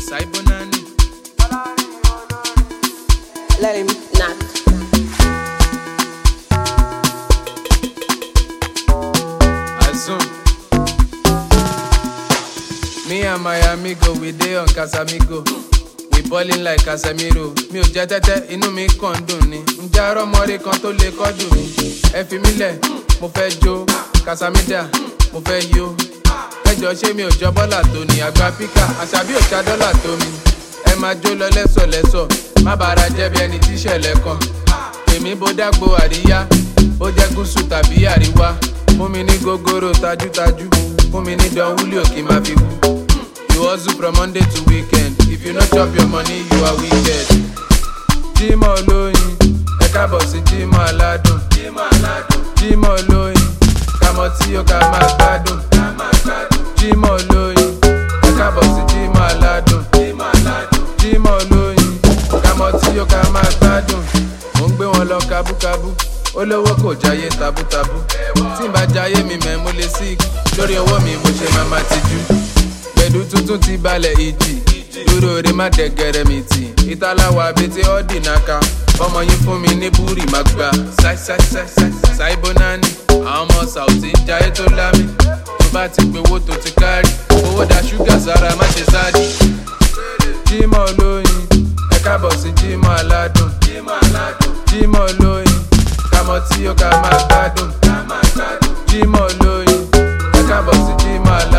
Saibonani. Let him knock. Azum. Me and my amigo, we dey on Casamigo. We ballin' like Casemiro. Mi ò jẹ́ tẹ́tẹ́, inú mi kàn ń dùn ni. Ǹjẹ́ arọ́ mọ́rí kan tó lè kọ́jú mi? Ẹ fi mí lẹ̀, mo fẹ́ jó. Casamida, mo fẹ́ yó. Ẹjọ́ ṣé mi ò jọ bọ́là tó ni? Àgbà píkà, àṣàbí ò ṣá dọ́là tó mi. Ẹ máa jó lọ lẹ́sọ̀lẹ́sọ̀, má bàárà jẹ́ bí ẹni tíṣẹ̀lẹ̀ kan. Èmi bó dágbo àríyá, ó jẹ́ gúúsù tàbí àríwá. Fún mi ní gógóró tajútajú, fún mi ní dán wúlò kí n máa fi wú. You hustle from Monday to weekend. If you no chop your money, you are wicked. Jímọ̀ olóyin, ẹ káàbọ̀ sí Jímọ̀ aládùn. Jímọ̀ olóyin, kàmọ́ tí ó ká máa gbádùn. Jímọ̀ olóyin, ẹ káàbọ̀ sí Jímọ̀ aládùn. Jímọ̀ olóyin, kàmọ́ tí ó ká máa gbádùn. Mo ń gbé wọn lọ kábúkábú. Olówó kò jáyé tabútabú. Tí n bá jáyé mi mẹ́, mo lè sick. Lórí ọwọ́ mi, mo ṣe máa ma tijú pẹ̀lú tuntun ti balẹ̀ ìjì dúró re má dẹ̀gẹ̀rẹ̀ mi tì ìtàláwà abẹ́tẹ́ ọ́dì náka ọmọ yín fún mi ní búrì má gbà ṣáìbónání àwọn ọmọ sàùtì ń jayé tó lámì tó bá ti pé owó tó ti kárì owó da ṣúgà sára má ṣe sáàdì. jímọ̀ olóyin ẹ káàbọ̀ sí jímọ̀ aládùn jímọ̀ olóyin kàmọ́ tí ó ká máa gbádùn jímọ̀ olóyin ẹ káàbọ̀ sí jímọ̀ aládùn.